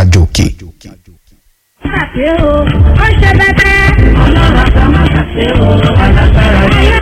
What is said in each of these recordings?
àjò òkè. Àṣé o, ó ṣe bẹ́tẹ́. Ọlọ́run àgbà má ṣàṣe o, alágbára ni.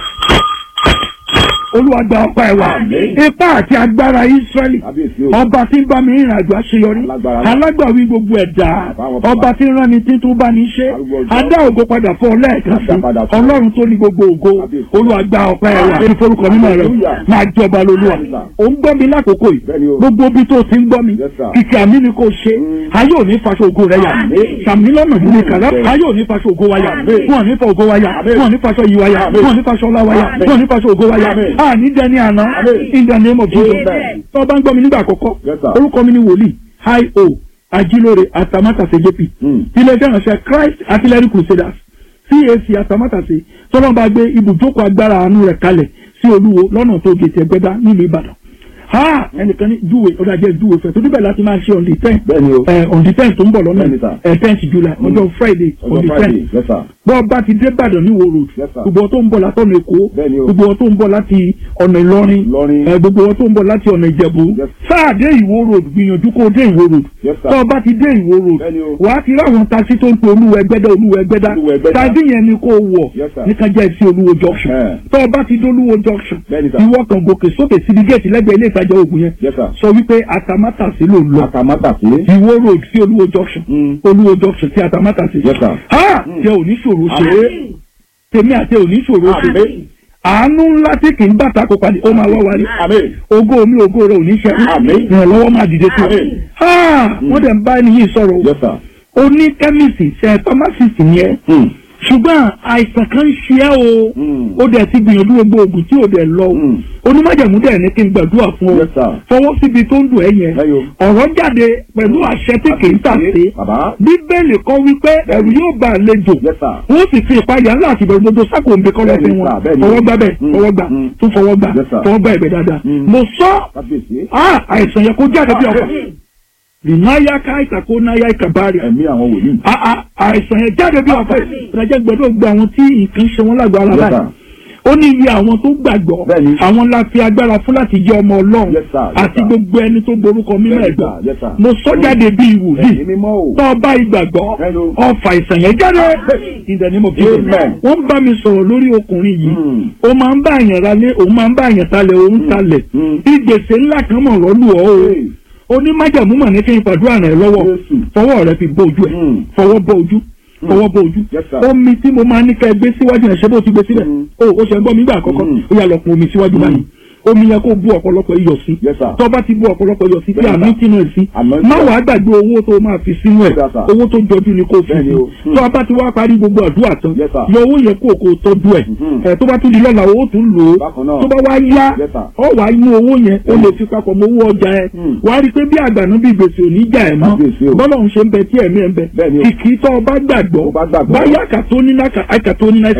olúwa gba ọpá ẹ wá ipá àti agbára israẹli ọba tí ń bá mi rìnrìn àjò àṣeyọrí alágbàwí gbogbo ẹ̀dá ọba tí ń rán ni tí tó bá ní ṣe adá ògo padà fún ọ lẹ́ẹ̀kan sí ọlọ́run tó ní gbogbo ògo olúwa gba ọpá ẹ wá èyí forúkọ mímọ́ rẹ máa jọba lolúwa ò ń gbọ́ mi lákòókò yìí gbogbo ibi tó ti ń gbọ́ mi kìkì àmì ni kò ṣe ayé ò ní faṣọ ògo rẹ yà sàmì lọ́nà yìí ni kàlá ayé ò ní faṣọ ògo wa yà wọn ò ní fa ògo wa yà wọn ò ní faṣọ yìí wa yà wọn ò ní faṣọ ọlá wa yà wọn ò ní faṣọ ògo wa yà a ní dẹni àná in the name of Jesus tó o bá ń gbọ́ mi nígbà àkọ́kọ́ orúkọ mi ni wòlíì hi o ajilore atamátàsé jp iléeṣẹ́ ìránṣẹ́ Christ artillery crusaders cac atamátàsé tọ́lọ́ bá gbé ibùjókòó agbára àánú rẹ̀ kalẹ̀ sí olúwo lọ́nà tó gètè ẹgbẹ́dá nílùú Ìbàdàn ha ẹnìkan ní júwe ọdọ ajẹ júwe fẹ torí bẹ́ẹ̀ láti máa ṣe on the ten ẹ on the ten tó ń bọ̀ lọ́nà ẹ tenth july ọjọ́ friday on the ten bọ́ bá ti dé Ìbàdàn ní wo road gbogbo tó ń bọ̀ látọ̀nà èkó gbogbo tó ń bọ̀ láti ọ̀nà ìlọrin ẹ gbogbo tó ń bọ̀ láti ọ̀nà ìjẹ̀bú sáà dé ìwó road gbìyànjú kó dé ìwó road tọ́ bá ti dé ìwó road wàá ti ráwọn taxi tó ń pe olúwa ẹgbẹ́dá olúwa ẹgbẹ́dá taxi yẹn ni kó wọ̀ nìkan jẹ́ sí olúwo junction tọ́ bá ti dé olúwo junction ìwọ kan gòkè sókè síbi géètì lẹ́gbẹ̀ẹ́ ilé ìtajà oògùn yẹn sọ wípé atamátàsí ló ń lọ ìwó road sí olúwo junction olúwo junction sí atamátàsí ha jẹ́ oníṣòro ṣe é tèmi àti oníṣòro ṣe é àánú ńlá tí kì í bàtà kó padì ó máa wá wálé ògo mi ògo rẹ ò ní ṣe ìrànlọ́wọ́ máa dìde tó wọ́n dẹ̀ ń bá ẹni yìí sọ̀rọ̀ o ní kẹ́míìsì ṣe pharmacist yẹn ṣùgbọ́n àìsàn kan ń ṣe ẹ́ o ó dẹ̀ ti gbìyànjú gbogbo oògùn tí ò dẹ̀ lọ o onímọ̀jẹ̀mú dẹ̀ ní kí n gbàdúrà fún ọ fọwọ́ síbi tó ń dùn ẹ́ yẹn ọ̀rọ̀ jáde pẹ̀lú àṣẹ tí kì í tà sí bíbélì kọ́ wípé ẹ̀rù yóò bá àlejò wọ́n sì fi ìpayà ńlá àti ìbẹ̀rù gbogbo sákòǹbẹ kọ́ lọ́sìn wọn fọwọ́ gbà bẹ́ẹ̀ fọwọ́ gbà tún fọwọ́ gbà fọwọ́ gbà ẹ̀gbẹ́ dáadáa mo sọ àìsàn yẹn kó jáde bí ọkọ̀ ìnáyà káìsà kó náyà ìkàbárì. ẹ̀mí àwọn wòlíì. àìsàn yẹn jáde bí ọ̀fẹ́ ìrìnàjò gbọ́dọ̀ gba àwọn tí nǹkan ṣe wọ́n lágbára báyìí. ó ní iye àwọn tó gbàgbọ́ àwọn la fi agbára fún láti jẹ́ ọmọ ọlọ́run àti gbogbo ẹni tó borúkọ mímọ́ ẹ̀gbọ́n. mo sọ jáde bí ìwòlíì tó o bá ìgbàgbọ́ ọfà ìsàn yẹn jáde ìdẹ̀nímọ̀ bí wọ́n bá mi sọ̀rọ̀ lórí ọkùnrin yìí ó máa ń bá àyàn ralé òun máa ń bá àyàn talẹ̀ òun talẹ̀ ìgbésẹ̀ ńlá kan mọ̀ lọ́lù ọ́ o onímájàmú mà ní kí n fàdúrà rẹ lọ́wọ́ fọwọ́ rẹ fi bó ojú ẹ fọwọ́ bó ojú fọwọ́ bó ojú omi tí mo máa ní ká ẹ gbé síwájú ẹ ṣe bó ti gbé sílẹ̀ o ò ṣe ń gbọ́ mi gbà àkọ́kọ́ ó yà lọ pọn omi síwájú báyìí omi yẹn kó bu ọ̀pọ̀lọpọ̀ iyọ̀ sí tó bá ti bu ọ̀pọ̀lọpọ̀ iyọ̀ sí tí àmì tínú ẹ̀ sí má wàá gbàgbé owó tó máa fi sínú ẹ̀ owó tó jọjú ni kò fi sí tó bá ti wá parí gbogbo àdúrà tán yọ owó yẹn kó o kó o tọ́jú ẹ̀ ẹ̀ tó bá tún di lọ́la owó tún lò ó tó bá wá yá ọ wàá mú owó yẹn ó lè fi papọ̀ mọ́ owó ọjà ẹ̀ wàá rí i pé bí àgbànú bí gbèsè ò ní jà ẹ̀ mọ́ bọ́lá òun ṣe ń bẹ tí ẹ̀mí ẹ̀ ń bẹ kìkì tó o bá gbàgbọ́ báyà kàtó ní náà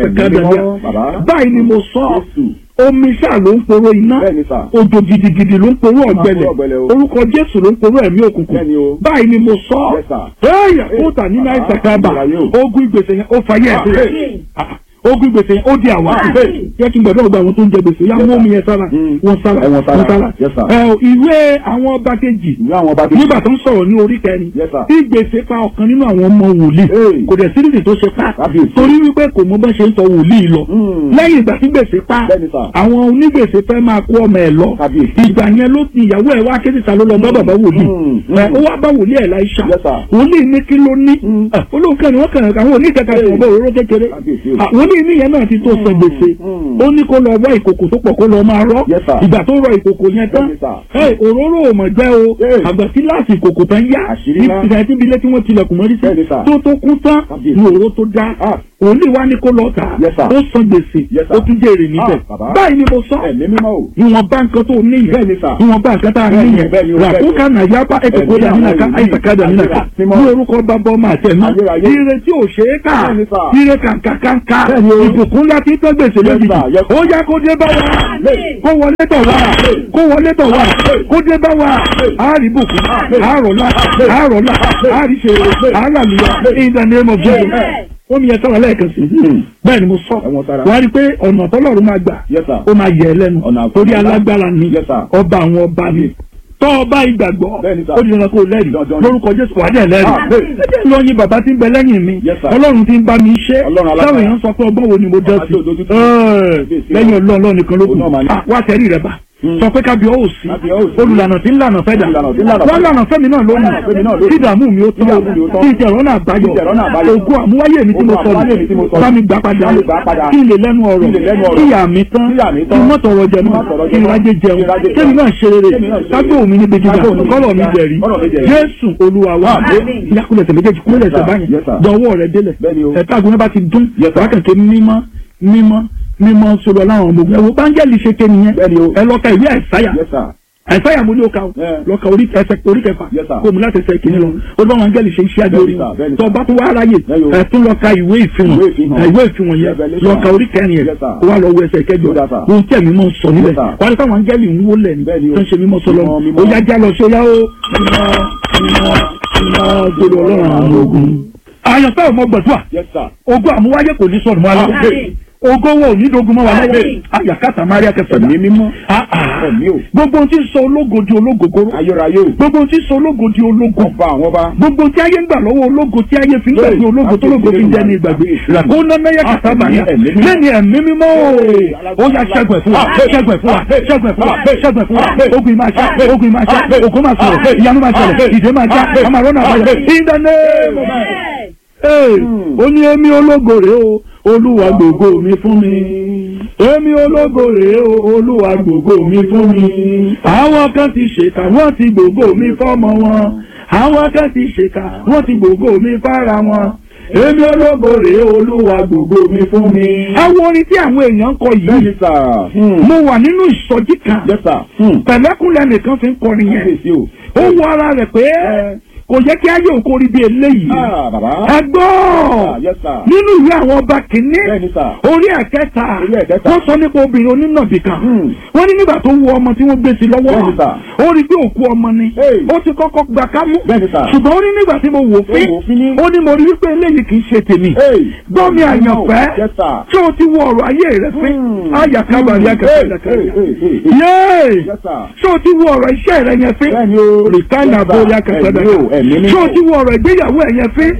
báyìí ni mo sọ omi ṣáà ló ń poró iná òjò gidigidi ló ń poró ọ̀gbẹlẹ̀ orúkọ jésù ló ń poró ẹ̀mí òkùnkùn báyìí ni mo sọ ẹyà ó tà nínú àìsàn kábà ogun ìgbésẹ̀ yẹn ó fàyè ẹsẹ̀ ogun gbèsè ó di àwa jẹ́ kí n gbọ́dọ̀ gba àwọn tó ń jẹ gbèsè yá mú omi yẹn sára wọn sára wọn sára ìwé àwọn ọba kejì nígbà tó ń sọ̀rọ̀ ní orí kẹrin tí gbèsè pa ọ̀kan nínú àwọn ọmọ wòlíì kò dẹ̀ síríìsì tó ṣe pa torí wípé kò mọ bá ṣe ń sọ wòlíì lọ lẹ́yìn ìgbà tí gbèsè pa àwọn onígbèsè fẹ́ máa kó ọmọ ẹ̀ lọ ìgbà yẹn ló ti ìyàwó ẹ̀ wá kéde ta ló lọ bá bàbá wòlíì ó wá bá wòlíì ẹ̀ láìsà wòlíì ní kí ló ní olóòkè ni wọ́n kàn àwọn oníkẹ́kẹ́ ìwọ̀n òróró kékeré àwọn ní ìní yẹn náà ti tó san gbèsè ó ní kó lọ wá ìkòkò tó pọ̀ kó lọ máa rọ́ ìgbà tó rọ ìkòkò yẹn tán òróró ò mọ̀ jẹ́ o àgbà tí láti ìkòkò tán yá ìgbà tí ibi ilé tí wọ́n tilẹ̀kùn mọ́rí sí tó tó kún tán ní òróró tó dá òun lè wá ní kó lọ tà ó san gbèsè ó tún jèrè níbẹ̀ báyìí ni mo sọ ìwọ̀n bá nǹkan tó ní yẹn ìwọ̀n bá nǹkan tá a ní yẹn ràkúkà nàyàbá ẹ̀kọ́ dà nínú ká àìsàkádà nínú ká ní orúkọ bàbá ọmọ àtẹnu ire tí ò ṣe é kà ire kàǹkàǹkà ìbùkún láti tọ́ gbèsè lójijì ó yá kó dé bá wa kó wọlé tọ̀ wá kó wọlé tọ̀ wá kó dé bá wa àárí bùkún àárọ̀lá àárọ̀lá àárí ṣe àáràlùyà in the name of Jesus omi yẹn sọ̀rọ̀ lẹ́ẹ̀kan sí bẹ́ẹ̀ ni mo sọ wọ́n rí i pé ọ̀nà tọ́lọ́run máa gbà ó máa yẹ ẹ lẹ́nu torí alágbára ni ọba àwọn ọba ni tọ́ ọ bá ìgbàgbọ́ Bẹ́ẹ̀ni sà. ó di dandan kó o lẹ́rìí Dandan. lórúkọ jésù wà á dẹ̀ lẹ́rìí Ah, bẹ́ẹ̀. ẹ jẹ́ lọ yin bàbá tí ń bẹ lẹ́yìn mi Yes, sir. ọlọ́run tí ń bá mi ṣe Ọlọ́run alágbára. táwọn èèyàn sọ pé ọgbọ́n wo ni mo dẹ́ Ọba sí tí ò dojú tì. Ẹ́ẹ̀, lẹ́yìn ọlọ́run ọlọ́run nìkan ló kù Òun náà máa ní. Ah, wá sẹ́rí rẹ̀ bá Hmm. sọ pé kábíọ́ ò sí Kábíọ́ ò sí. olùlànà tí ń lànà fẹ́ dà Olùlànà tí ń lànà wọ́n fẹ́ dà. lànà fẹ́mi náà lónìí Lànà fẹ́mi náà lónìí. kí ìdààmú mi ó Kí ìdààmú mi ó tán tán. kí ìjẹ̀rọ̀ náà báyọ̀ Kí ìjẹ̀rọ̀ náà báyọ̀. ògùn àmúwáyé mi tí mo Ògùn sọ àmúwáyé mi tí mo sọ. bá mi gbà padà Bá mi gbà padà. kí n lè lẹ́nu ọ̀rọ̀ Kí n lè lẹ́nu ọ̀rọ̀. kí ìyá mi tán Kí ìyá mi kí tán. n mọ́ tọrọ jẹ Kí n mọ́ má tọrọ kí n jẹ mọ́. rájẹ jẹun Kí n rájẹ jẹun. kémi náà ṣe rere Kémi náà ṣe rere. kágbó mi níbi gíga Kágbó mi níbi kọ́lọ̀ mi gíga. jẹ̀rí Kọ́lọ̀ mi jẹ̀rí. jésù olúwa wa Àmín. ìyàkùlẹ̀ tẹ̀lé kejì kúlẹ̀ Yes, ẹsẹ̀ sir. báyìí Yes, sir. dọwọ́ rẹ̀ délẹ̀ Bẹ́ẹ̀ni o. ẹ̀ta àgùnà bá ti dún Yes, sir. wákàtí mímọ́ mímọ́ mímọ́ sọ̀rọ̀ láwọn ọmọ ogun ẹ̀wọ̀ báńgẹ́lì ṣe ké nìyẹn Bẹ́ẹ̀ni o. ẹ lọ́ka ìwé àìsáyà Yes, sir. àìsáyà mo ní o ka o Yeah. lọ́ka orí ẹsẹ̀ orí kẹfà Yes, sir. kó mu láti ẹsẹ̀ kìíní lọ ó bá wọn áńgẹ́lì ṣe iṣẹ́ àjò Bẹ́ẹ̀ni, orí sir. Bẹ́ẹ̀ni, tó sir. bá tó wá aráyè Bẹ́ẹ̀ni o. ẹ tún lọ́ka ìwé ìfihàn Ìwé ìfihàn. ẹ, ìwé ìfihàn yẹn Revelation. lọ́ka orí kẹrin yẹn Yes, sir. kó wá lọ wo ẹsẹ̀ kẹjọ Yes, sir. ohun tí ẹ̀mí mọ̀ ń sọ níbẹ̀ Yes, sir. wà á rí táwọn áńgẹ́lì ń wó lẹ̀ ní Bẹ́ẹ̀ni o. tó ń ṣe mímọ́ sọlọ Mímọ́, mímọ́. ó yá já lọ sí ó yá ó mímọ́ mímọ́ mímọ́ gbọdọ̀ ọlọ́run àwọn ogun. àyànfẹ́ ò mọ gbàdúrà Yes, sir. ogun àmúwáyé kò ní sọ̀rọ̀ mọ́ aláwọ̀ Àmín. ogun wo ò ní dogun mọ́ wa lọ́wọ́ Àmín. àyàkátà maria kẹfẹ́ Ẹ̀mí mímọ́. Ah, ah. Ẹ̀mí o. gbogbo ohun tí ń sọ ológo di ológogoro Ayérayé o. gbogbo ohun tí ń sọ ológo di ológo Ọba àwọn ọba. gbogbo tí ayé ń gbà lọ́wọ́ ológo tí ayé fi ń gbàgbé Hey, ológo tó ológo fi ń jẹ́ ní ìgbàgbé làkó nánnáyà kàtà bàyà ẹ̀mí mímọ́. lẹ́ni ẹ̀mí mímọ́ o ó yá ṣẹ́gun ẹ̀ fún wa ṣẹ́gun ẹ̀ fún wa ṣẹ́gun ẹ̀ fún wa ṣẹ́gun ẹ̀ fún wa ogun máa ṣá ogun máa ṣá ogun máa sọ̀rọ̀ ìyanu máa ṣẹlẹ̀ ìdè máa já a máa rọ́nà àbáyọ in the name of Jesus. Ee, ó ní èmi ológo rèé o olúwa gbogbo mi fún mi èmi ológo rèé o olúwa gbogbo mi fún mi àwọn kan ti ṣèkà wọ́n ti gbogbo mi fọ́mọ wọn àwọn kan ti ṣèkà wọ́n ti gbogbo mi fára wọn èmi ológo rèé o olúwa gbogbo mi fún mi. àwọn orin tí àwọn èèyàn ń kọ yìí Bẹ́ẹ̀ni sà. Hmm. mo wà nínú ìsọjí kan Yes, sir. Hmm. pẹ̀lẹ́kùnlẹ̀ nìkan fi ń kọrin yẹn Kábíyèsí o. ó wọ ara rẹ̀ pé kò yẹ kí ayé òkú orí bíi eléyìí Ah, bàbá. ẹ gbọ́ Ah, yes, sir. nínú ìwé àwọn ọba kìíní Bẹ́ẹ̀ni sà. orí ẹ̀kẹta Orí ẹ̀kẹta. wọ́n sọ nípa obìnrin onínàbì kan Hmm. wọ́n ní nígbà tó wu ọmọ tí wọ́n gbé sí lọ́wọ́ Bẹ́ẹ̀ni sà. ó rí pé òkú ọmọ ni Hey. ó ti kọ́kọ́ gbà kámú Bẹ́ẹ̀ni sà. ṣùgbọ́n ó ní nígbà tí mo wò fín Ó wò fín ní. ó ní mo rí wípé eléyìí kì í ṣe tèmi Hey. gbọ́ mi àyànfẹ́ Yes, sir. tí o ti wo ọ̀rọ̀ ayé rẹ fín Hmm. ayàkábàrí Hey, hey, akẹ́kọ̀ọ́ hey, hey, hey. yéé Yes, sir. tí o ti wo ọ̀rọ̀ iṣẹ́ rẹ yẹn fín Bẹ́ẹ̀ni o. rìkánà Yes, sir. bóyá kẹsàn-án Ẹ̀mí o, ẹ̀mí mímọ́. tí o ti wo ọ̀rọ̀ ìgbéyàwó ẹ̀ yẹn fín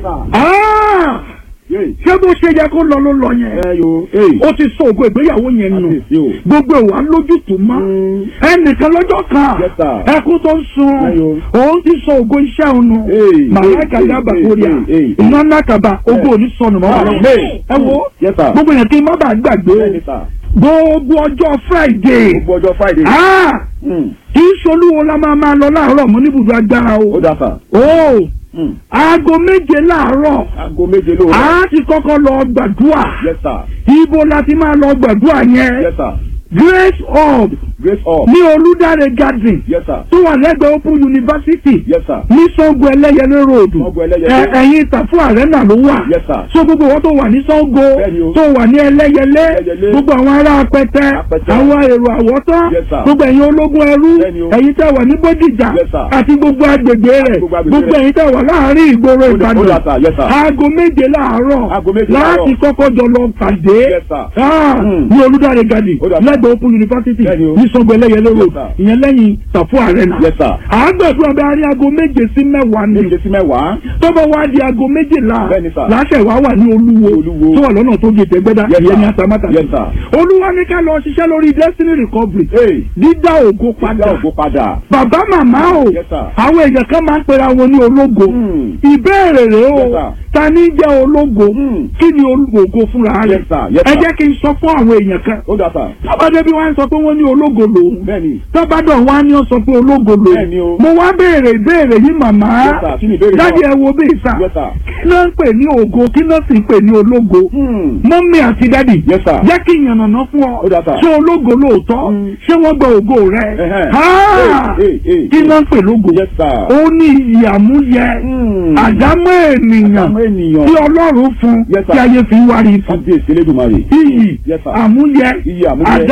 Ah! Yay. ṣé bó ṣe yẹ kó lọ ló lọ yẹn Ẹ yo. Hey. ó ti sọ ògo ìgbéyàwó yẹn nù Kábíyèsí o. gbogbo ìwà lójútùú mọ́ Hmm. ẹnìkan lọ́jọ́ kan Yes, sir. ẹkún tó ń sun Ayo. òun ti sọ ògo iṣẹ́ òun nù Hey, màláìka hey, dábàá hey, kórìà hey, hey, hey. iná nàkàbà ògo òní sọnù mọ́ wà lọ́wọ́ Hey. ẹ wo Yes, sir. gbogbo yẹn kí n má bàa gbàgbé Bẹ́ẹ̀ni sà. gbogbo ọjọ́ Friday Gbogbo ọjọ́ Friday. Ah! Hmm. kì í ṣolúwo la máa máa lọ láàárọ̀ mọ́ níbùdó agbára o Ó dà sà. o Hmm. aago méje láàárọ̀ Aago méje lóru. a ti kọ́kọ́ lọ gbàdúrà Yes, sir. ibo la ti máa lọ gbàdúrà yẹn Yes, sir. Grace Hub Grace up. ní Olúdáre garden Yes, sir. tó wà lẹ́gbẹ̀ẹ́ Open University Yes, sir. ní Sango Ẹlẹ́yẹlé road Sango Ẹlẹ́yẹlé. Ẹ- ẹ̀yìn Ìtàfún Arena ló wà Yes, sir. so gbogbo wọn tó wà ní Sango Bẹ́ẹ̀ni o. tó wà ní Ẹlẹ́yẹlé Ẹlẹ́yẹlé. gbogbo àwọn ará Apẹtẹ Apẹtẹ. àwọn èrò àwọ̀tán Yes, sir. gbogbo ẹ̀yin ológun ẹrú Bẹ́ẹ̀ni o. ẹ̀yin tẹ́ wà ní Bódìjà Yes, sir. àti gbogbo agbègbè rẹ̀ gbogbo agbègbè gbogbo rẹ̀. ẹ̀yin tẹ́ wà láàárín ìgboro Ó dà- ó dà, Ìbàdàn sir. Yes, sir. aago méje láàárọ̀ Aago méje láti láàárọ̀. kọ́kọ́ jọ lọ pàdé Yes, sir. Ah, Hmm. ní Olúdáre garden Ó dà, sir. lẹ́gbẹ̀ẹ́ Open University Bẹ́ẹ̀ni o. ní Sango Ẹlẹ́yẹlé road sir. ìyẹn lẹ́yìn Ìtàfún Arena Yes, sir. àgbẹ̀dún ọbẹ̀ arí aago méje sí mẹ́wàá ni Méje sí mẹ́wàá. tọ́bọ̀ wá di aago méjìlá Bẹ́ẹ̀ni, sir. láṣẹ wá wà ní olúwo Olúwo. tó wà lọ́nà tó gé tẹ́gbẹ́dá Yes, ìyẹn ní sir. atamátà Yes, sir. olúwa ní ká lọ ṣiṣẹ́ lórí destiny recovery Hey. dídá ògo Dá padà ògo padà. bàbá màmá o Yes, sir. àwọn èèyàn kan máa ń pera wọn ní ológo Hmm. ìbéèrè rèé o Yes, sir. ta ní jẹ́ ológo Hmm. kí ni ológo fúnra rẹ̀ Yes, sir. Yes, ẹ sir. jẹ́ kí n sọ fún àwọn èèyàn kan Ó dà sà. tọ́badé bí wọ́n á sọ pé wọ́n ní ológo lòun Bẹ́ẹ̀ni. tọ́badọ̀ wọ́n á ní ọ sọ pé ológo lòun Bẹ́ẹ̀ni o. mo wá béèrè ìbéèrè yìí màmá Yes, sir. Kí ni ìbéèrè náà? dájú ẹ wo bí ìsà Yes, sir. kí ló ń pè ní ògo kí ló sì ń pè ní ológo Hmm. mọ́mí àti dádì Yes, sir. jẹ́ kí ìyànnàná fún ọ Ó dà, sir. ṣé ológo lóòótọ́ Mm. ṣé wọ́n gba ògo rẹ Ẹhẹ́. Ah! Hey, hey, hey, kí ló ń pè lógo Yes, sir. ó ní iyì àmúyẹ Hmm. àdámọ́ ènìyàn Àdámọ́ ènìyàn. tí ọlọ́run fún Yes, sir. tí ayé fi ń wárí fún Kábíyèsí Elédùmarè. iyì Yes, sir. àmúyẹ Iyì àmúyẹ. àdámọ́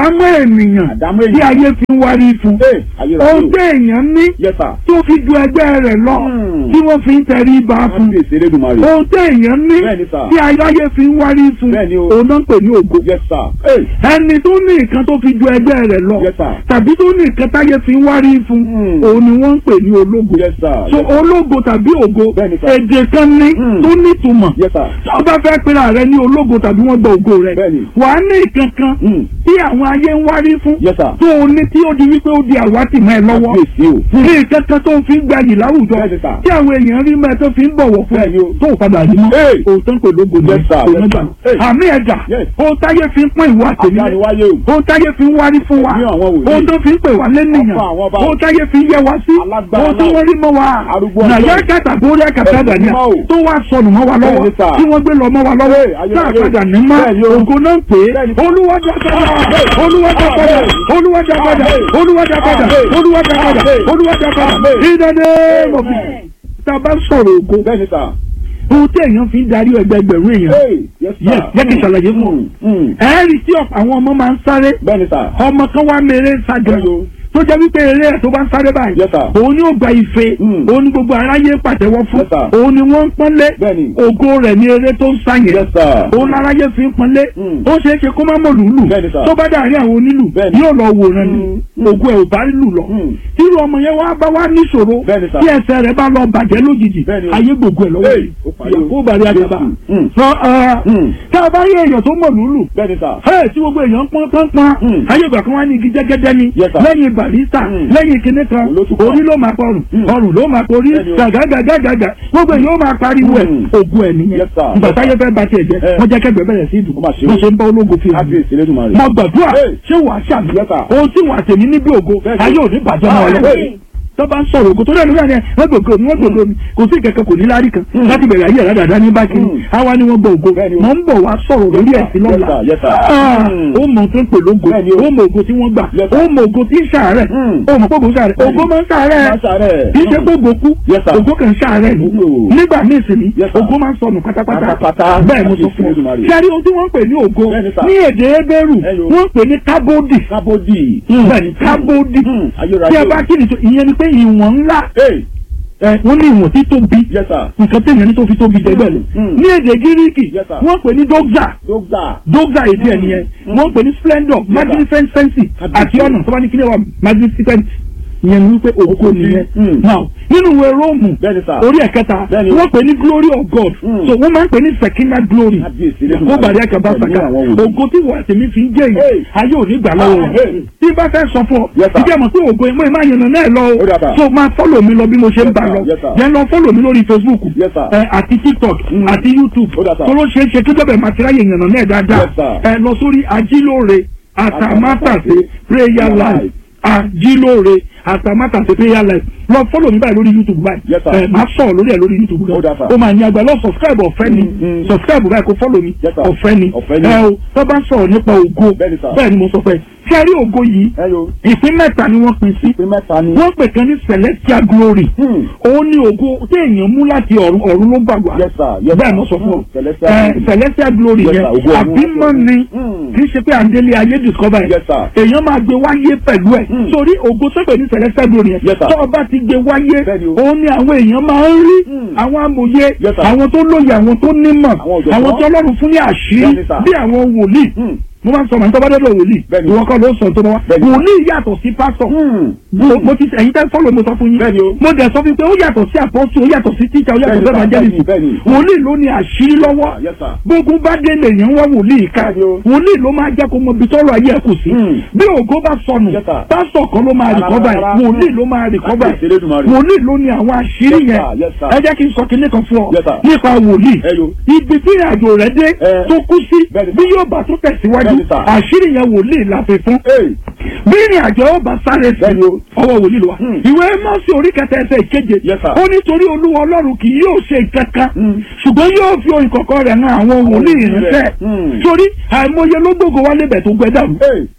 àdámọ́ ènìyàn Àdámọ́ tí ènìyàn. ayé fi ń wárí fún Ee, ayérayé ohun o. tí èèyàn ní Yes, sir. tó fi ju ẹgbẹ́ rẹ̀ lọ Hmm. tí wọ́n fi ń tẹrí ba fún Kábíyèsí Elédùmarè. ohun tí èèyàn ní Bẹ́ẹ̀ni, sir. tí ayé fi ń wárí fún Bẹ́ẹ̀ni o. òun náà ń pè ní ògo Yes, sir. Ee, ẹni tó ní nǹkan tó fi ju ẹgbẹ́ rẹ̀ lọ Yes, sir. tàbí tó ní nǹkan táyé fi ń wárí fún Hmm. òun ni wọ́n ń pè ní ológo Yes, sir. so Yes, ológo tàbí ògo Bẹ́ẹ̀ni, sir. èdè kan ní Hmm. tó nítumọ̀ Yes, sir. tí o bá fẹ́ pera rẹ ní ológo tàbí wọ́n gba ògo rẹ Bẹ́ẹ̀ni. wàá ní ìkankan Hmm. tí àwọn ayé ń wárí fún Yes, sir. tó o ní tí ó di wípé ó di àwátì mọ́ ẹ lọ́wọ́ Kábíyèsí o. ní ìkankan tó ń fi gbayì láwùjọ Bẹ́ẹ̀ni, sir. tí àwọn èèyàn rí mẹ́ẹ̀ tó fi ń bọ̀wọ̀ fún ẹ Bẹ́ẹ̀ni o. tó o padà rí mọ́ Hey. òótọ́ kò lógo ní Yes, sir. Yes, òmẹ́gbà sir. Hey. àmì ẹ̀dà Yes. ohun táyé fi ń pín ìwà àtẹ̀mí Àdániwáyé o. ohun táyé fi ń wárí fún wa Ní àwọn wòlíì. ohun tó fi ń pè wá lẹ́nìyàn Ọba àwọn ọba. ohun táyé fi ń yẹ wá sí Alágbára ohun tí náà. wọ́n rí mọ́ wa Arúgbó nàyà ọjọ́. kàtà bórí àkàtà dàníà Ẹ̀sìn mímọ́ o. tó wá sọnù mọ́ wa lọ́wọ́ Bẹ́ẹ̀ni, sir. tí wọ́n gbé lọ mọ́ wa lọ́wọ́ Hey, ayé, tá a ayé. padà ní mọ́ Bẹ́ẹ̀ni o. ògo náà ń pè é Bẹ́ẹ̀ni. olúwàjà padà olúwàjà padà olúwàjà padà olúwàjà padà olúwàjà padà olúwàjà padà ìdáná mọ̀bí tá a bá sọ̀rọ̀ ògo Bẹ́ẹ̀ni, sir. ohun tí èèyàn fi ń darí ẹgbẹgbẹ̀rún èèyàn Ee, yes, sir. Yes, jẹ́ kí n ṣàlàyé fún ọ. Hmm, hmm. ẹ̀ẹ́rì tí ọ̀pọ̀ àwọn ọmọ máa ń sáré Bẹ́ẹ̀ni, sir. ọmọ kan wá mèrè sájà Bẹ́ẹ̀ni o. tó jẹ́ wípé eré ẹ̀ tó bá ń sáré báyìí Yes, sir. òun ni ó gba ife Mm. òun ni gbogbo aráyé pàtẹ́wọ́ fún Yes, sir. òun ni wọ́n ń pọ́nlé Bẹ́ẹ̀ni. ògo rẹ̀ ní eré tó ń sá yẹn Yes, sir. òun láráyé fi ń pọ́nlé Mm. ó ṣeé ṣe kó má mọ̀ lùlù Bẹ́ẹ̀ni, sir. tó bá dàrí àwọn onílù Bẹ́ẹ̀ni. yóò lọ wòran ni Mm. ògo ẹ̀ ò bá lù lọ Mm. irú ọmọ yẹn wá bá wá níṣòro Bẹ́ẹ̀ni, sir. tí ẹsẹ̀ rẹ̀ bá lọ bàjẹ́ lójijì Bẹ́ẹ̀ni o. ayé gbogbo ẹ̀ lọ́wọ́ Hey, yìí ó parí o. ìyàwó bàrí àjàbá Mm. sọ ẹ Mm. tá a bá rí èèyàn tó mọ̀ lùlù Bẹ́ẹ̀ni, sir. ẹ tí gbogbo èèyàn pọ́n pọ́n pọ́n Mm. ayé ìgbà kan wá ní igi jẹ́gẹ́dẹ́ ni Yes, sir. lẹ́yìn barista Mm. lẹ́yìn kinní kan Olótùpọ̀. orí ló máa pọrùn Mm. ọrùn ló máa porí Bẹ́ẹ̀ni o. gàgàgàgàgà gbogbo èèyàn ó máa pariwo ẹ̀ Mm. ògùn ẹ̀ nìyẹn Yes, sir. ìgbà táyé fẹ́ bá tiẹ̀ jẹ́ Eh. wọ́n jẹ́ kẹ́gbẹ́ bẹ̀rẹ̀ sí ìdùn Ó mà ṣe o. wọ́n ṣe ń bá ológo fi hàn Kábíyèsí Elédùmarè. mo gbàdúrà Hey. ṣé wàá ṣàmì Yes, sir. ohun tí wàá tèmi níbi ògo Bẹ́ẹ̀ni. ayé ò ní bàjẹ́ mọ́ ọ lọ́wọ́ Hey. tó bá ń sọ̀rọ̀ ògo tó dẹ̀ lórí àná wọ́n gbògo mi wọ́n gbògo mi kò sí ìkẹ́kẹ́ kò ní lárí kan Mm. láti bẹ̀rẹ̀ ayé àdáda ní bákiri Mm. àwa ni wọ́n gbọ́ ògo Bẹ́ẹ̀ni o. mọ̀ ń bọ̀ wá sọ̀rọ̀ lórí Yes, ẹ̀sìn sir. lọ́la Yes, sir. Yes, sir. Ah, Mm. ó mọ̀ tó ń pè lógo Bẹ́ẹ̀ni o. ó mọ̀ ògo tí wọ́n gbà Yes, ó sir. mọ̀ ògo tí ń ṣàárẹ̀ Mm. ó mọ̀ gbogbo ṣàárẹ̀ Bẹ́ẹ̀ni. ògo máa ń ṣàárẹ̀ Máa ṣàárẹ̀. kì í ṣe Mm. gbogbo kú Yes, sir. ògo kan ṣàárẹ̀ ni Mm. nígbà míì sì ni Yes, sir. ògo máa ń sọnù pátápátá Pátápátá. bẹ́ẹ̀ mo sọ fún ọ Elédùmarè. ṣe àrí ohun tí wọ́n ń pè ní ògo Bẹ́ẹ̀ni, sir. ní èdè Hébérù Ẹyọ. wọ́n ń pè ní kábódì Kábódì. bẹ́ẹ̀ni kábódì Mm. Ayérayé tí a o. bá kí ni tó ìyẹn ni pé ìwọ̀n ńlá Hey, ẹ wọ́n ní ìwọ̀n tí tóbi yes, sir. nǹkan téèyàn ní tó fi tóbi jẹgbẹ́ lọ Mm. ní èdè gíríkì Yes, sir. wọ́n pè ní dókítà Dókítà. dókítà èdè ẹ̀ nìyẹn Mm. wọ́n pè ní splendor sir. magnificence Kábíyèsí. àti ọ̀nà tó bá ní kí ni wà magnificent ìyẹn ni wípé ògo nìyẹn Mm. now nínú ìwé róòmù Bẹ́ẹ̀ni, sir. orí ẹ̀kẹta Bẹ́ẹ̀ni. wọ́n pè ní glory of God Mm. so wọ́n máa ń pè ní secondary glory Kábíyèsí Elédùmarè. kó bàrí àkàbà Ẹ̀mí sàkà àwọn wòlíì. ògo tí wọ́n àtẹ̀mí fi ń jẹ́ yìí Hey. ayé ò ní gbà lọ́wọ́ Ah, wọn hey. tí n bá fẹ́ sọ fún ọ Yes, sir. ìjẹ́ mọ̀ pé ògo ìmọ̀ ìmọ̀ àyànnà náà lọ Ó dàbà. o so máa fọ́lọ̀ mi lọ bí mo ṣe ń Yes, bá sir. lọ Yes, sir. yẹn lọ fọ́lọ̀ mi lórí Facebook Yes, sir. ẹ, àti TikTok Mm. àti YouTube Ó dà, sir. tó ló ṣeé ṣe kí bẹ́ẹ̀ máa ti ráyè yànnà náà dáadáa Yes, sir. ẹ lọ sórí ajílóore àtàmátàsé prayer life ajílóore àtàmátàsé prayer life lọ fọ́lọ̀ mi báyìí lórí YouTube báyìí Yes, sir. ẹ máa sọ̀rọ̀ lórí ẹ̀ lórí YouTube Ó dà, gan sir. o máa ní agbá lọ subscribe ọ̀fẹ́ ni Mm, mm. subscribe báyìí kó fọ́lọ̀ mi Yes, sir. ọ̀fẹ́ ni Ọ̀fẹ́ ni. ẹ o tó bá ń sọ̀rọ̀ nípa ògo Bẹ́ẹ̀ni, sir. bẹ́ẹ̀ ni mo sọ pé kí a rí ògo yìí Ẹyọ. ìpín mẹ́ta ni wọ́n pín sí Pé mẹ́ta ni. wọ́n pè kan ní celestial glory Hmm. òun ni ògo téèyàn mú láti ọ̀run ọ̀run ló gbàgbà Yes, sir. Yes, bẹ́ẹ̀ sir. mo sọ fún ọ Hmm. Celestial Eh, glory. celestial glory Yes, yẹn sir. Ògo ọ̀run àbímọ láti ni Hmm. kì í ṣe pé àndélé ayé discover Yes, sir. èèyàn máa gbé wáyé pẹ̀lú ẹ̀ Hmm. sórí ògo sọ́pẹ̀ ní celestial glory yẹn Yes, sir. tó o bá ti gbé wáyé Bẹ́ẹ̀ni o. òun ni àwọn èèyàn máa ń rí Hmm. àwọn amòye Yes, sir. àwọn tó lóye àwọn tó nímọ̀ Àwọn ọ̀jọ̀gbọ́n. àwọn tó Ọlọ́run fún ní àṣírí Bẹ́ẹ̀ni, sir. bí àwọn wòlíì Hmm. mo máa ń sọ màá tó bá dọ́dọ̀ wòlíì Bẹ́ẹ̀ni. ìwọ kọ́ ló sọ tó bá wá Bẹ́ẹ̀ni. wòlíì yàtọ̀ sí pásítọ̀ Hmm. mo mo ti ẹ̀yin tẹ́ fọ́lọ̀ mo sọ fún yín Bẹ́ẹ̀ni o. mo dẹ̀ sọ fún yín pé ó yàtọ̀ sí àpọ́sù ó yàtọ̀ sí tíjà ó yàtọ̀ sí Bẹ́ẹ̀ni, evangelist bẹ́ẹ̀ni, bẹ́ẹ̀ni. wòlíì ló ní àṣírí lọ́wọ́ Yes, sir. gbogbo bá dé lèèyàn wá wòlíì ká Bẹ́ẹ̀ni o. wòlíì ló máa jẹ́ kó mọ ibi tọ́rọ̀ ayé ẹ̀ kù sí Hmm. bí ògo bá sọnù Yes, sir. pásítọ̀ kan ló máa Rárá, rìkọ́bà ẹ̀ rárá. wòlíì ló máa rìkọ́bà Kábíyèsí ẹ̀ Elédùmarè. wòlíì ló ní àwọn àṣírí Yes, yẹn sir. Yes, sir. ẹ jẹ́ kí n sọ kinní kan fún ọ Yes, sir. nípa wòlíì Ẹyọ. ibi tí ìrìnàjò rẹ̀ dé Eh. tó kú sí Bẹ́ẹ̀ni, bí sir. yóò bá tó tẹ̀síwájú Bẹ́ẹ̀ni, sir. àṣírí yẹn wòlíì la fi fún Hey. bí ìrìn àjò ọba sáré sí Bẹ́ẹ̀ni o. ọwọ́ wòlíì ló wà. Hmm. ìwé mọ́sí orí kẹta ẹsẹ̀ ìkeje Yes, sir. ó nítorí olúwa ọlọ́run kì yóò ṣe nǹkan kan Hmm. ṣùgbọ́n yóò fi ohun ìkọ̀kọ̀ rẹ̀ hàn àwọn wòlíì wòlíì rẹ̀. ìránṣẹ́ Hmm. torí àìmọye ló gbogbo wálé bẹ̀ tó gbẹ dàrú Hey.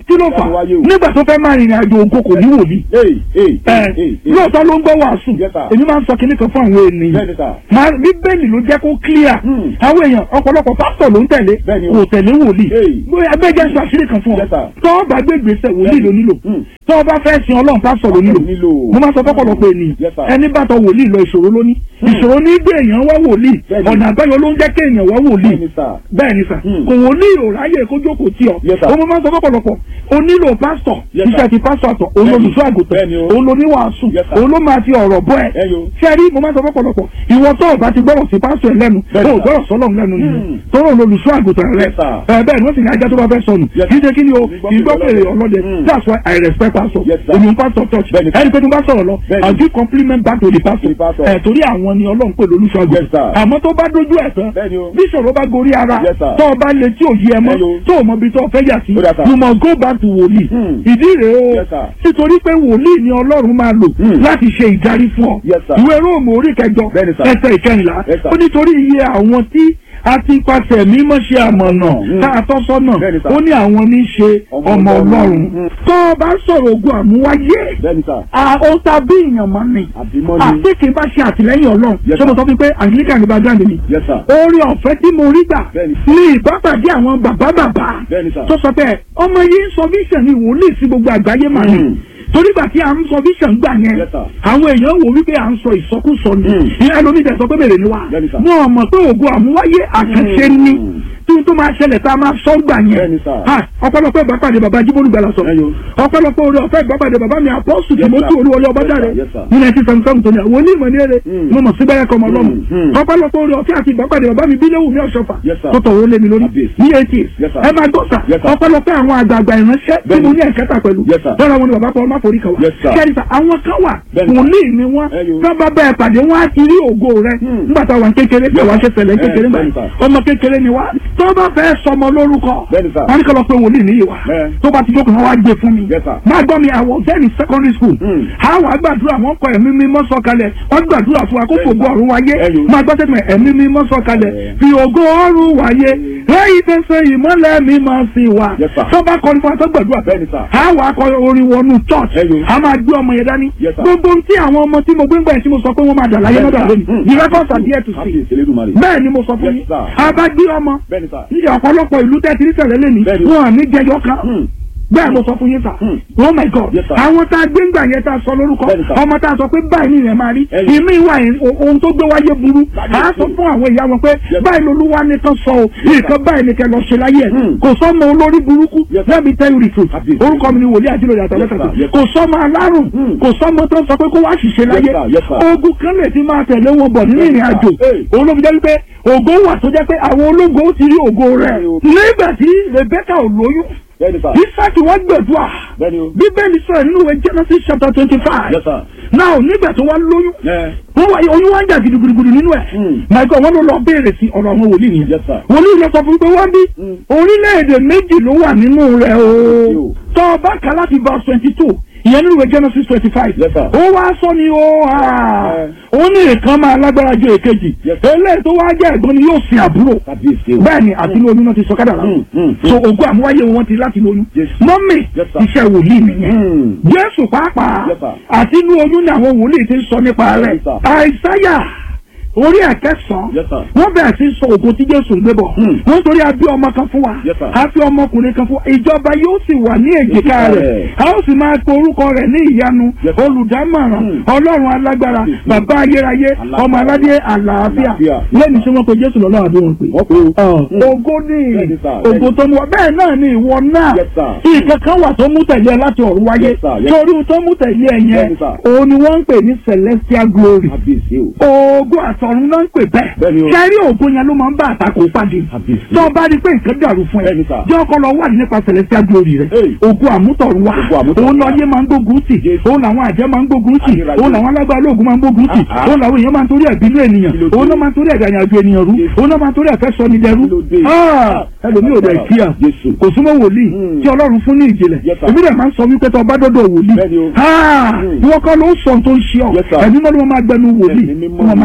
kí ló fà Wáyé o. nígbà tó fẹ́ máa rìnrìn àjò ògo kò ní wòlíì Hey, hey, ẹ hey, hey, hey. lóòótọ́ ló ń gbọ́ wàásù Yes, sir. èmi máa ń sọ kinní kan fún àwọn ènìyàn Bẹ́ẹ̀ni sà. máa bíbélì ló jẹ́ kó clear Hmm. àwọn èèyàn ọ̀pọ̀lọpọ̀ pásítọ̀ ló ń tẹ̀lé Bẹ́ẹ̀ni o. kò tẹ̀lé wòlíì Hey. bóyá abẹ́jẹ́ sọ àṣírí kan fún ọ Yes, sir. tọ́ ọ bá gbé gbèsè wòlíì ló nílò Hmm. tọ́ ọ bá fẹ́ sin ọlọ́run pásítọ̀ ló nílò Ló nílò. mo máa sọ fọ́pọ̀lọpọ̀ ènìyàn Yes, sir. ẹni bá tọ wòlíì lọ ìṣòro ló ní ìṣòro ní gbé èèyàn wá wòlíì Bẹ́ẹ̀ni. ọ̀nà àbáyọ ló ń jẹ́ kéèyàn wá wòlíì Bẹ́ẹ̀ni sà. bẹ́ẹ̀ ni sà Hmm. kò wòlíì ò ráyè kó jókòó tí ọ Yes, sir. o mo máa sọ fọ́pọ̀lọpọ̀ o nílò pásítọ̀ Yes, sir. iṣẹ́ ti pásítọ̀ àtọ̀ òun Bẹ́ẹ̀ni. olùṣọ́ àgùntàn Bẹ́ẹ̀ni o. òun oníwàásù Yes, sir. òun ló máa fi ọ̀rọ̀ bọ́ ẹ Ẹ yo. ṣé ẹ rí mo máa sọ fọ́pọ̀lọpọ̀ ìwọ tó o bá ti gbọ́rọ̀ sí pásítọ̀ ẹ lẹ́nu Bẹ́ẹ̀ni, o ò sir. gbọ́rọ̀ sọ́lọ́run lẹ́nu nìyẹn Hmm. tọ́rọ̀ òun olùṣọ́ àgùntàn rẹ Yes, sir. ẹ bẹ́ẹ̀ ni wọ́n sì ní ajá tó bá fẹ́ sọnù Yes, kì í ṣe kí ni o Ìgbọ́ kì í gbọ́ pèrè pèrè ọlọ́dẹ Hmm. that's why I respect pastor Yes, sir. èmi ń pastor church Bẹ́ẹ̀ni, sir. ẹni pé tí mo bá sọ̀rọ̀ lọ Bẹ́ẹ̀ni. I give compliment back to the pastor The pastor. ẹ̀ torí àwọn ni ọlọ́run pè lólùṣọ́ Yes, àgùntàn sir. àmọ́ tó bá dojú ẹ̀ tán Bẹ́ẹ̀ni o. bí ìṣòro bá gorí ara Yes, sir. tó o bá lè tí ò yí ẹ mọ́ Hello. tó o mọ ibi tó o fẹ́ yà sí Ó dà, sir. you must go back to wòlíì Hmm. ìdí rèé o Yes, sir. nítorí pé wòlíì ni ọlọ́run máa lò Hmm. láti ṣe ìdarí fún ọ Yes, sir. ìwé róòmù orí kẹjọ Bẹ́ẹ̀ni, sir. ẹsẹ̀ ìkẹrìnlá Yes, sir. ó nítorí iye àwọn tí a ti pàṣẹ mímọ́ ṣe àmọ̀nà Hmm. tá a tọ́ sọ́nà Bẹ́ẹ̀ni, sir. ó ní àwọn ní í ṣe Ọmọ ọmọ Ọlọ́run. ọlọ́run Hmm. tó o bá sọ̀rọ̀ ogun àmúwáyé Bẹ́ẹ̀ni sà. ó ta bí èèyàn máa ń ní Àbímọ́ ni. àti kì í bá ṣe àtìlẹ́yìn ọlọ́run Yes, ṣé mo sir. sọ fún pé anglican ní background mi Yes, sir. orí ọ̀fẹ́ tí mo rí gbà Bẹ́ẹ̀ni. ní ìbápàdé àwọn bàbá bàbá Bẹ́ẹ̀ni, sir. tó sọ pé ọmọ yìí ń sọ vision ní wòlíì sí gbogbo àgbáyé mà ní Hmm. torí gbà tí à ń sọ vision gbà yẹn Yes, sir. àwọn èèyàn wò wípé à ń sọ ìsọkúsọ ni Hmm. ìyá ẹlòmíì tẹ sọ pé bèrè ni wa Bẹ́ẹ̀ni, sir. wọn mọ̀ pé ògo àmúwáyé àkànṣe Hmm. ni tí n tó máa ṣẹlẹ̀ tá a máa sọ gbà yẹn Bẹ́ẹ̀ni, sir. Ah, ọ̀pọ̀lọpọ̀ ìbápàdé bàbá jíbólú gbàlà sọ Ẹyọ. ọ̀pọ̀lọpọ̀ orí ọ̀fẹ́ ìbápàdé bàbá mi àpọ́sù Yes, tìmọ́tì sir. olúwọlé ọbádáre Yes, sir. ní nineteen seventy seven tó ní àwọn onímọ̀ ní èrè Hmm. mo mọ̀ sí bẹ́rẹ̀ kọ́ ọmọ ọlọ́run Hmm, hmm. ọ̀pọ̀lọpọ̀ orí ọ̀fẹ́ àti ìbápàdé bàbá mi bílẹ̀wù mi ọ̀ṣọ́fà Yes, sir. tó tọ̀wọ́ lé mi lórí Kábíyèsí. ní eighty Yes, sir. ẹ máa gbọ́ sà Yes, sir. ọ̀pọ̀lọpọ̀ àwọn àgbààgbà ìránṣẹ́ tí Bẹ́ẹ̀ni. mo ní ẹ̀kẹ́ta pẹ̀lú Yes, sir. lọ́dọ̀ wọn ni bàbá Paul máforí kan wà Yes, sir. kẹ́rì sà àwọn kan wà Bẹ́ẹ̀ni. wòlíì ni wọ́n Ẹyọ. tó bá bẹ́ẹ̀ pàdé wọn á ti rí ògo rẹ Hmm. nígbà táwọn kékeré pé wàá ṣe ṣẹlẹ̀ kékeré Eh, gbà bẹ́ẹ̀ni, sir. ọmọ kékeré ni wá tó bá fẹ́ sọmọ lórúkọ Bẹ́ẹ̀ni, sir. wọn ní kọ́ lọ pé wòlíì níyì wá Eh. tó bá ti jókòó wọn wá gbé fún mi Yes, sir. máa gbọ́ mi àwọn ọ̀gẹ́ni secondary school Hmm. àwọn àgbàdúrà wọn kọ ẹ̀mí mímọ́ sọ̀kalẹ̀ wọ́n gbàdúrà fún wa kó Bẹ́ẹ̀ni, fògo sir. ọ̀run wáyé Ẹyọ. máa gbọ́ sẹ́tìmọ̀ ẹ̀mí mímọ́ sọ̀kalẹ̀ Eh. fi ògo ọ̀run wáyé lẹ́yìn tẹ̀sẹ̀ ìmọ́lẹ̀ mímọ́ sí wa Yes, sir. tó bá kọrin fún wa tó gbàdúrà Bẹ́ẹ̀ni, sir. àwọn akọ orin wọnú church Ẹyọ. a máa gbé ọmọ yẹn dání Yes, sir. gbogbo tí àwọn ọmọ tí mo gbé ń gbà yẹn tí mo sọ pé wọ́n máa dà láyé Bẹ́ẹ̀ni, lọ́dọ̀ sir. lónìí Hmm. the records are there to see Kábíyèsí Elédùmarè. bẹ́ẹ̀ ni mo sọ fún Yes, yín sir. a bá gbé ọmọ Bẹ́ẹ̀ni sà. ní ọ̀pọ̀lọpọ̀ ìlú tẹ́tí ní tẹ̀lé lẹ́ni Bẹ́ẹ̀ni. wọn à ní jẹyọ kan Hmm. bẹ́ẹ̀ mo sọ fún yín sà Hmm. oh my god Yes, sir. àwọn tá a gbé ńgbà yẹn tá a sọ lórúkọ Bẹ́ẹ̀ni, sir. ọmọ tá a sọ pé báyìí ni ìyẹn máa rí Ẹ̀yìn. ìmí ìwà yẹn o- ohun tó gbé wáyé burú Báyìí à á sọ ni. fún àwọn ìyá wọn pé Yes, báyìí lolúwa nìkan sọ o nǹkan báyìí nìkan lọ ṣe láyé ẹ Hmm. kò sọmọ olórí burúkú Yes, sir. let me tell you the truth Kábíyèsí. orúkọ mi ni wòlíì àjílòyè àtàwọn Yes, sir. kàtà Yes, sir. kò sọmọ alárùn Hmm. kò sọmọ tó sọ pé kó wá ṣiṣẹ́ láyé sir. Yes, sir. ogun kan lè ti máa tẹ̀lé wọn bọ̀ nínú Yes, ìrìn sir. àjò Hey. òun ló fi jẹ́ wípé ògo wà tó jẹ́ pé àwọn ológo ti rí ògo rẹ̀ Bẹ́ẹ̀ni o. nígbà tí Rebecca ò lóyún Bẹ́ẹ̀ni sà. Isaac wá gbẹ̀dúà Bẹ́ẹ̀ni o. bíbélì sọ̀rọ̀ nínú ìwé Genesis chapter twenty five Yes, sir. now nígbà tó wá lóyún Ẹ. wọ́n wá oyún wá ń jà gidigidi nínú ẹ̀ Hmm. my God wọ́n ló lọ béèrè sí ọ̀rọ̀ àwọn wòlíì nìyẹn Yes, sir. wòlíì lọ sọ fún mi pé wọ́n bí Hmm. orílẹ̀-èdè méjì ló wà nínú rẹ̀ o Yo. tọ́ ọ bá kà láti verse twenty two ìyẹn nínú ìwé Genesis twenty five Yes, sir. ó wá sọ ni ó hà Eh. ó ní ìkan máa lágbára ju èkejì Yes, sir. eléyìí tó wá jẹ́ ẹ̀gbọ́n ni yóò sin àbúrò Kábíyèsí o. bẹ́ẹ̀ ni àti inú oyún náà ti sọ kádàrá Hmm, hmm, so ògùn àmúwáyé wọn ti láti inú oyún Yes. mọ́mì Yes, sir. iṣẹ́ wòlíì nìyẹn Hmm. jésù pàápàá Yes, sir. àti inú oyún ni àwọn wòlíì ti ń sọ nípa rẹ̀ Yes, sir. àìsáyà orí ẹ̀kẹsàn Yes, sir. wọ́n bẹ̀rẹ̀ sí sọ ògo tí jésù ń gbé bọ̀ Hmm. wọ́n torí a bí ọmọ kan fún wa Yes, sir. a fi ọmọkùnrin kan fún wa ìjọba yóò sì wà ní èjìká Èjìká rẹ̀ rẹ̀. a ó sì máa pe orúkọ rẹ̀ ní ìyanu Yes, sir. olùdámọ̀ràn Hmm. ọlọ́run alágbára Yes, sir. bàbá ayérayé Alágbára. ọmọ aládé àlàáfíà Àlàáfíà. lẹ́nu tí wọ́n pe jésù lọ́lọ́ àbí wọn pè Wọ́n pe o. Hmm. ògo ní Bẹ́ẹ̀ni, sir. ògo tó mú wa bẹ́ẹ̀ náà ni ìwọ náà Yes, sir. nǹkan kan wà tó mú tẹ̀lé ẹ láti ọ̀run wáyé Yes, sir. Yes. torí tó mú tẹ̀lé ẹ yẹn Bẹ́ẹ̀ni, sir. òun ni wọ́n ń pè ní celestial glory Kábíyèsí o. ògo àtọ̀run náà ń pè bẹ́ẹ̀ Bẹ́ẹ̀ni o. kẹ́rí ògo yẹn ló máa ń bá àtakò pàdé Kábíyèsí. tó o bá rí pé nǹkan dàrú fún ẹ Bẹ́ẹ̀ni, sir. jẹ́ ọkọ lọ wà nípa celestial glory rẹ Hey. ògo àmútọ̀run wá Ògo àmútọ̀run òun wá. lọ́yẹ́ máa ń gbógun tì Yes. òun làwọn àjẹ́ máa ń gbógun tì Ayérayé. òun làwọn alágbára ológun máa ń gbógun tì Ah, ah. òun làwọn èèyàn máa ń torí ẹ̀ bínú ènìyàn Kí ló dé? òun náà máa ń torí ẹ̀ dàyàjò ènìyàn rú Yes. òun náà máa ń torí ẹ̀ fẹ́ sọ ní dẹrú Kí ló dé? Ah, ẹlòmíì ò dẹ̀ kíá Jésù. kò súnmọ́ wòlíì Hmm. tí ọlọ́run fún ní ìjìnlẹ̀ Yes, sir. èmi dẹ̀ máa ń sọ wípé tó o bá dọ́dọ̀ wòlíì Bẹ́ẹ̀ni o. Ah, Hmm. ìwọ kọ́ ló ń sọ ohun tó ń ṣe ọ Yes, sir. ẹ̀mí mọ́ ló máa gbẹnu wòlíì Ẹ̀mí mímọ́ wọ́n máa ni. sọ àṣírí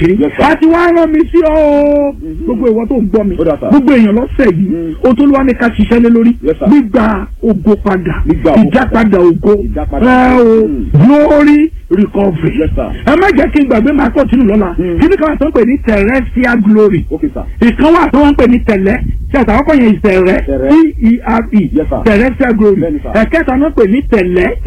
àṣírí Yes, sir. àti wàá rán mi sí ọ o gbogbo ìwọ tó ń gbọ́ mi Ó dà, sir. gbogbo èèyàn lọ́sẹ̀ yìí Mm. o tó ló wá ní ká ṣiṣẹ́ lé lórí Yes, sir. gbígba ògo padà Gbígba ògo ìjápadà ògo Ìjápadà. ẹ o Mm. glory recovery Yes, sir. ẹ má jẹ́ kí n gbàgbé máa kọ́tínú lọ́la Mm. kí ni káwọn tó ń pè ní terrestrial glory Okay, sir. ìkan wà tó wọ́n ń pè ní tẹ̀lẹ́ tí àtàwọn kọ́ yẹn ìtẹ̀rẹ́ Tẹ̀rẹ́. t-e-r-e Yes, sir. terrestrial glory Bẹ́ẹ̀ni, sir. ẹ̀kẹta náà pè ní tẹ̀lẹ́